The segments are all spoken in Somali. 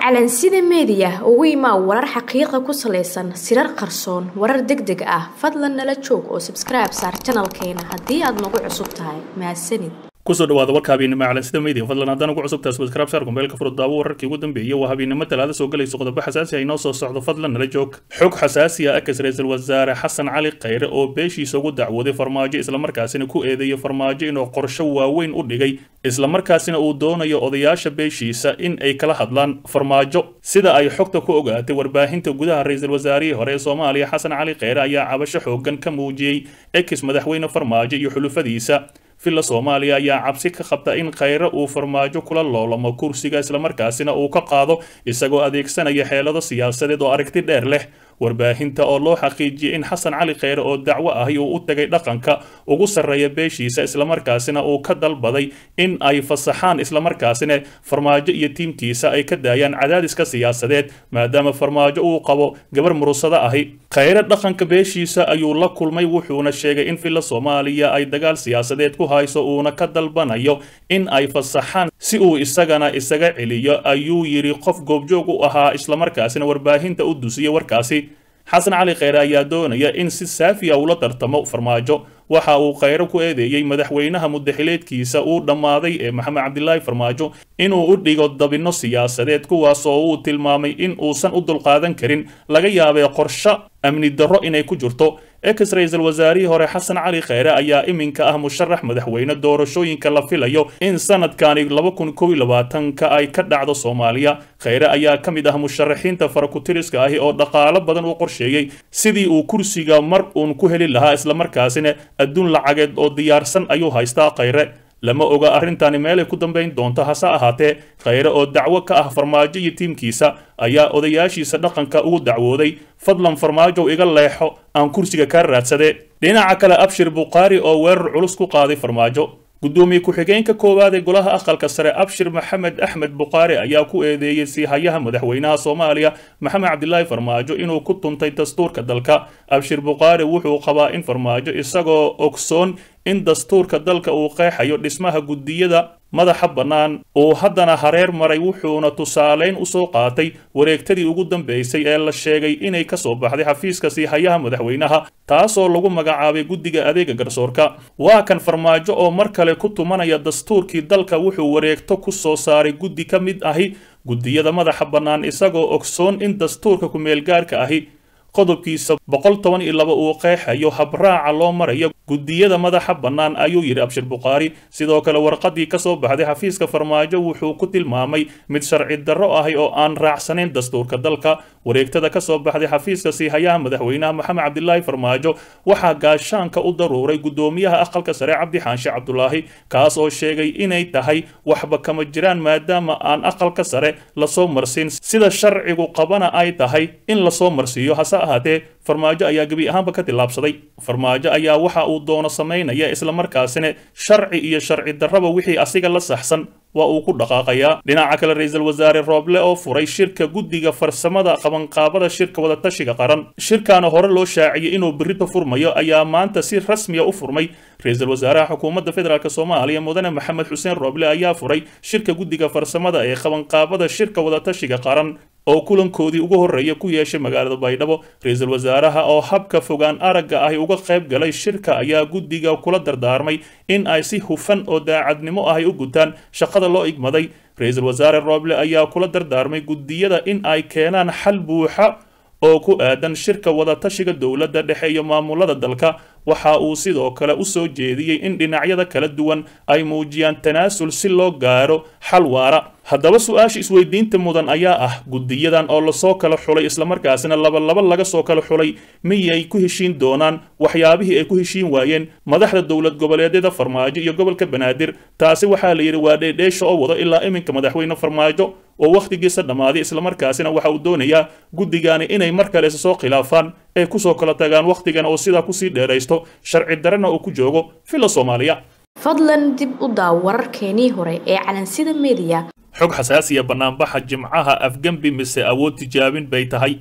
calansida meediya ugu imaa warar xaqiiqa ku salaysan sirar qarsoon warar deg deg ah fadlan nala joog oo sabskribe saar janalkeena haddii aad nagu cusub tahay mahadsanid kusoo dhawaada warka habeennimo calansida media fadlan haddaan ugu cusubtahay subscribe saar kumbeelka furud daawo wararkii ugu dambeeyey waa habeennimo talaada soo galayso qodobo xasaasi ah inoo soo socdo fadlan nala joog xog xasaasi ah akas ra-iisul wasaare xasan cali khayre oo beeshiisa ugu dacwooday farmaajo islamarkaasina ku eedeeyay farmaajo inuu qorsho waaweyn u dhigay islamarkaasina uu doonayo odayaasha beeshiisa in ay kala hadlaan farmaajo sida ay xogta ku ogaatay warbaahinta gudaha ra-iisul wasaarihii hore ee soomaaliya xasan cali khayre ayaa cabasho xoogan ka muujiyey ex madaxweyne farmaajo iyo xulufadiisa villa soomaaliya ayaa cabsi ka qabta in khayre uu farmaajo kula loolamo kursiga islamarkaasina uu ka qaado isagoo adeegsanaya xeelado siyaasadeed oo aragti dheer leh warbaahinta oo loo xaqiijiyey in xasan cali khayre oo dacwo ahi uu u tagay dhaqanka ugu sarreeya beeshiisa islamarkaasina uu ka dalbaday in ay fasaxaan islamarkaasina farmaajo iyo tiimkiisa ay ka daayaan cadaadiska siyaasadeed maadaama farmaajo uu qabo gabar murusado ahi khayre dhaqanka beeshiisa ayuu la kulmay wuxuuna sheegay in villa soomaaliya ay dagaal siyaasadeed ku hayso uuna ka dalbanayo in ay fasaxaan si uu isagana isaga celiyo ayuu yidhi qof goobjoog u ahaa islamarkaasina warbaahinta u dusiya warkaasi xasan cali khayre ayaa doonaya in si saafiya ula tartamo farmaajo waxa uu khayre ku eedeeyey madaxweynaha mudaxileedkiisa uu dhammaaday ee maxamed cabdilaahi farmaajo inuu u dhigo dabinno siyaasadeed kuwaas oo uu tilmaamay in uusan u dulqaadan karin laga yaabee qorsho amni darro inay ku jirto ex ra-iisul wasaarihii hore xasan cali khayre ayaa iminka ah musharax madaxweyne doorashooyinka la filayo in sanadkani laba kun kow iyo labaatanka ay ka dhacdo soomaaliya khayre ayaa ka mid ah musharaxiinta farakutiriska ahi oo dhaqaalo badan u qorsheeyey sidii uu kursiga mar uun ku heli lahaa islamarkaasina adduun lacageed oo diyaarsan ayuu haystaa khayre lama oga arrintani meelay ku dambayn doonto hase ahaatee khayre oo dacwo ka ah farmaajo iyo tiimkiisa ayaa odayaashiisa dhaqanka ugu dacwooday fadlan farmaajow iga leexo aan kursiga kaa raadsade dhinaca kale abshir bukhaari oo weerar culus ku qaaday farmaajo gudoomiye ku-xigeenka koowaad ee golaha aqalka sare abshir maxamed axmed bukhaari ayaa ku eedeeyey siihayaha madaxweynaha soomaaliya maxamed cabdilaahi farmaajo inuu ku tuntay dastuurka dalka abshir bukhaari wuxuu qabaa in farmaajo isagoo ogsoon in dastuurka dalka uu qeexayo dhismaha guddiyada madaxa bannaan uu haddana hareer maray wuxuuna tusaaleyn usoo qaatay wareegtadii ugu dambeysay ee la sheegay inay ka soo baxday xafiiska siihayaha madaxweynaha taasoo lagu magacaabay guddiga adeega garsoorka waa kan farmaajo oo mar kale ku tumanaya dastuurkii dalka wuxuu wareegto ku soo saaray guddi ka mid ahi guddiyada madaxa bannaan isagoo ogsoon in dastuurka ku-meelgaarka ahi qodobkiisa boqol toban iyo laba uu qeexayo habraaca loo marayo guddiyada madaxa bannaan ayuu yidhi abshir bukhaari sidoo kale warqadii ka soo baxday xafiiska farmaajo wuxuu ku tilmaamay mid sharci darro ahi oo aan raacsanayn dastuurka dalka wareegtada ka soo baxday xafiiska siihayaha madaxweynaha maxamed cabdilaahi farmaajo waxaa gaashaanka u daruuray guddoomiyaha aqalka sare cabdi xaanshe cabdulaahi kaas oo sheegay inay tahay waxba kama jiraan maadaama aan aqalka sare lasoo marsiin sida sharcigu qabana ay tahay in lasoo marsiiyo hase ahaatee farmaajo ayaa gebi ahaanba ka tillaabsaday farmaajo ayaa waxa uu doono samaynaya islamarkaasina sharci iyo sharci darraba wixii asiga la saxsan waa uu ku dhaqaaqayaa dhinaca kale ra-iisul wasaare rooble oo furay shirka guddiga farsamada qabanqaabada shirka wadatashiga qaran shirkaana hore loo shaaciyey inuu berrito furmayo ayaa maanta si rasmiya u furmay ra-iisul wasaaraha xukuumadda federaalk soomaaliya mudane maxamed xuseen rooble ayaa furay shirka guddiga farsamada ee qabanqaabada shirka wadatashiga qaran oo kulankoodii ugu horreeya ku yeeshay magaalada baydhabo ra-iisul wasaaraha oo habka fogaan aragga ahi uga qayb galay shirka ayaa guddiga kula dardaarmay in ay si hufan oo daacadnimo ahi u gutaan shaqada loo igmaday ra-iisul wasaare rooble ayaa kula dardaarmay guddiyada in ay keenaan xal buuxa oo ku aadan shirka wadatashiga dowladda dhexe iyo maamulada dalka waxa uu sidoo kale u soo jeediyey in dhinacyada kala duwan ay muujiyaan tanaasul si loo gaaro xal waara haddaba su-aasha isweydiinta mudan ayaa ah guddiyadan oo lasoo kala xulay islamarkaasina labalaba laga soo kala xulay miyay ku heshiin doonaan waxyaabihii ay ku heshiin waayeen madaxda dowlad goboleedyada farmaajo iyo gobolka banaadir taasi waxaa la yidhi waa dheedheesha oo wado ilaa iminka madaxweyne farmaajo oo wakhtigiisa dhammaaday islamarkaasina waxa uu doonayaa guddigaani inay mar kale isa soo khilaafaan ay kusoo kala tagaan wakhtigan oo sidaa kusii dheeraysto sharci darana uu ku joogo villa soomaaliya fadlan dib u daaw wararkeenii hore ee calansida meediya xog xasaasiya bannaanbaxa jimcaha afgembi mise awood tijaabin bay tahay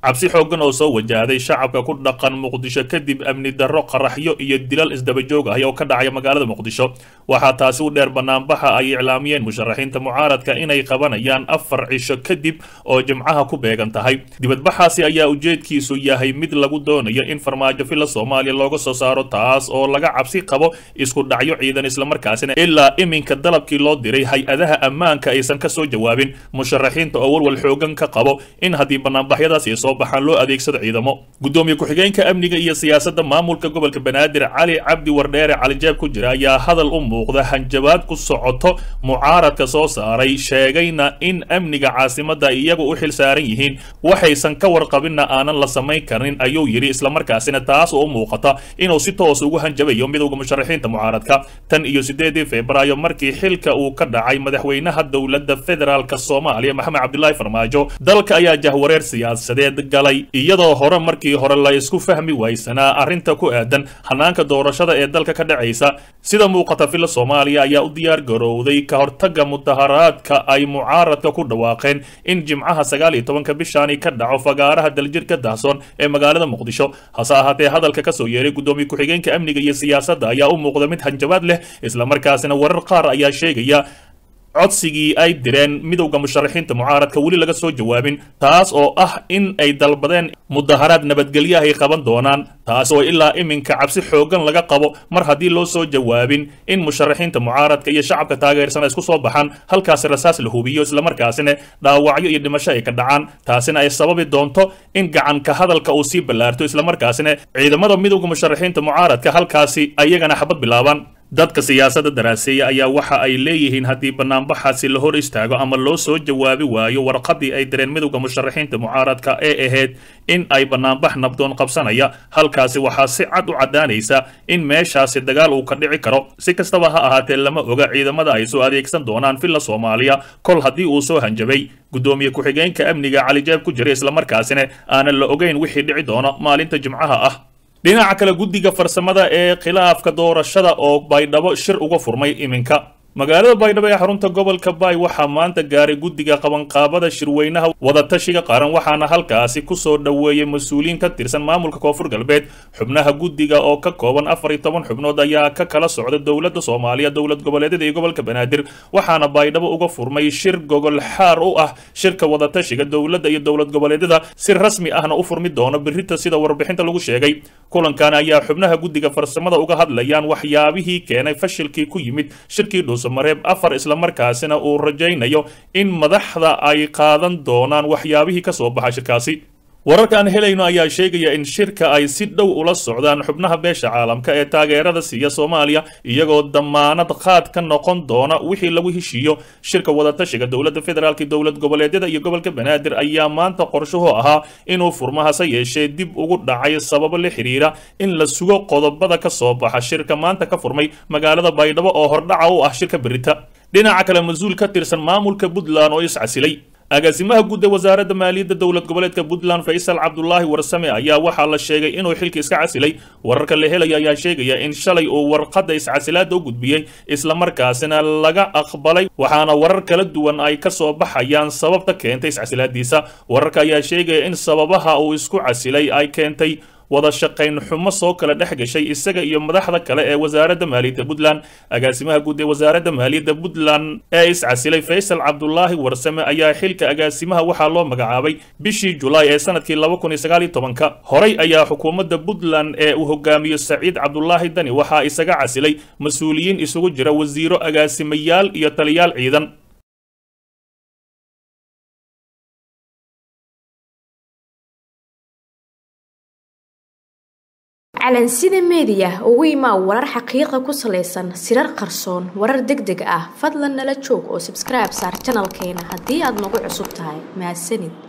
cabsi xooggan oo soo wajahday shacabka ku dhaqan muqdisho kadib amni darro qaraxyo iyo dilal isdabajoog ah oo ka dhacaya magaalada muqdisho waxaa taasi u dheer banaanbaxa ay iclaamiyeen musharaxiinta mucaaradka inay qabanayaan afar cisho kadib oo jimcaha ku beegan tahay dibadbaxaasi ayaa ujeedkiisu yahay mid lagu doonayo in farmaajo filla soomaaliya looga soo saaro taas oo laga cabsi qabo isku dhacyo ciidan islamarkaasina ilaa iminka dalabkii loo diray hay-adaha ammaanka aysan ka soo jawaabin musharaxiinta oo walwal xoogan ka qabo in haddii banaanbaxyadaasi soo baxaan loo adeegsado ciidamo gudoomiye ku-xigeenka amniga iyo siyaasadda maamulka gobolka banaadir cali cabdi wardheere calijaab ku jira ayaa hadal u muuqda hanjabaad ku socoto mucaaradka soo saaray sheegayna in amniga caasimadda iyagu u xil saaran yihiin waxaysan ka warqabinna aanan la samayn karin ayuu yidhi islamarkaasina taas oo u muuqata inuu si toos ugu hanjabayo midowda musharaxiinta mucaaradka tan iyo sideedii febraayo markii xilka uu ka dhacay madaxweynaha dowladda federaalk soomaaliya maxamed cabdilaahi farmaajo dalka ayaa jahwareer siyaasadeed galay iyadoo hore markii hore la isku fahmi waysanaa arrinta ku aadan hanaanka doorashada ee dalka ka dhacaysa sida muuqata filla soomaaliya ayaa u diyaar garowday ka hortaga mudaharaadka ay mucaaradka ku dhawaaqeen in jimcaha sagaal iyo tobanka bishaani ka dhaco fagaaraha daljirka dahsoon ee magaalada muqdisho hase ahaatee hadalka kasoo yeeray gudoomiye ku-xigeenka amniga iyo siyaasadda ayaa u muuqda mid hanjabaad leh islamarkaasina warar qaar ayaa sheegaya codsigii ay direen midowda musharaxiinta mucaaradka weli laga soo jawaabin taas oo ah in ay dalbadeen mudaharaad nabadgelyo ay qaban doonaan taas oo ilaa iminka cabsi xooggan laga qabo mar haddii loo soo jawaabin in musharaxiinta mucaaradka iyo shacabka taageersan ay isku soo baxaan halkaasi rasaas la hubiyo islamarkaasina dhaawacyo iyo dhimasho ay ka dhacaan taasina ay sababi doonto in gacanka hadalka uu sii ballaarto islamarkaasina ciidamada midowda musharaxiinta mucaaradka halkaasi ayagana xabad bilaabaan dadka siyaasadda daraaseeya ayaa waxa ay leeyihiin haddii banaanbaxaasi la hor istaago ama loo soo jawaabi waayo warqadii ay direen midowda musharaxiinta mucaaradka ee ahayd in ay banaanbax nabdoon qabsanaya halkaasi waxaa si cad u caddaanaysa in meeshaasi dagaal uu ka dhici karo si kastaba ha ahaatee lama oga ciidamada ay soo adeegsan doonaan filla soomaaliya kol haddii uu soo hanjabay gudoomiye ku-xigeenka amniga calijaab ku jira islamarkaasina aanan la ogeyn wixii dhici doono maalinta jimcaha ah dhinaca kale guddiga farsamada ee khilaafka doorashada oo baydhabo shir uga furmay iminka magaalada baydhabo ee xarunta gobolka baay waxaa maanta gaaray guddiga qabanqaabada shirweynaha wadatashiga qaran waxaana halkaasi kusoo dhoweeyey mas-uuliyiin ka tirsan maamulka koonfur galbeed xubnaha guddiga oo ka kooban afar iyo toban xubnood ayaa ka kala socda dowladda soomaaliya dowlad goboleedyada iyo gobolka banaadir waxaana baydhabo uga furmay shir gogol xaar u ah shirka wadatashiga dowladda iyo dowlad goboleedyada si rasmi ahna u furmi doono birita sida warbixinta lagu sheegay kulankan ayaa xubnaha guddiga farsamada uga hadlayaan waxyaabihii keenay fashilkii ku yimid shirkii dhuusamareeb afar islamarkaasina uu rajaynayo in madaxda ay qaadan doonaan waxyaabihii ka soo baxa shirkaasi wararka aan helayno ayaa sheegaya in shirka ay si dhow ula socdaan xubnaha beesha caalamka ee taageerada siiya soomaaliya iyagoo damaanad qaad ka noqon doona wixii lagu heshiiyo shirka wadatashiga dowladda federaalk dowlad goboleedyada iyo gobolka banaadir ayaa maanta qorshuhu ahaa inuu furmo hase yeeshee dib ugu dhacay sababo la xiriira in la sugo qodobada ka soo baxa shirka maanta ka furmay magaalada baydhabo oo hordhaca u ah shirka berita dhinaca kale mas-uul ka tirsan maamulka puntland oo iscasilay agaasimaha guud ee wasaaradda maaliyadda dowlad goboleedka puntland faysal cabdulaahi warsame ayaa waxaa la sheegay inuu xilka iska casilay wararka la helaya ayaa sheegaya in shalay uu warqadda iscasilaada u gudbiyey islamarkaasina laga aqbalay waxaana warar kala duwan ay ka soo baxayaan sababta keentay iscasilaadiisa wararka ayaa sheegaya in sababaha uu isku casilay ay keentay wada shaqayn xumo soo kala dhex gashay isaga iyo madaxda kale ee wasaaradda maaliyadda puntland agaasimaha guud ee wasaaradda maaliyadda puntland ee iscasilay faysal cabdulaahi warsame ayaa xilka agaasimaha waxaa loo magacaabay bishii julaay ee sanadkii laba kun iyo sagaal iyo tobanka horey ayaa xukuumadda puntland ee uu hogaamiyo saciid cabdulaahi dani waxaa isaga casilay mas-uuliyiin isugu jira wasiiro agaasimayaal iyo taliyaal ciidan calansida meediya ugu imaa warar xaqiiqa ku salaysan sirar qarsoon warar deg deg ah fadlan nala joog oo sabskribe saar janalkeena haddii aad nagu cusub tahay mahadsanid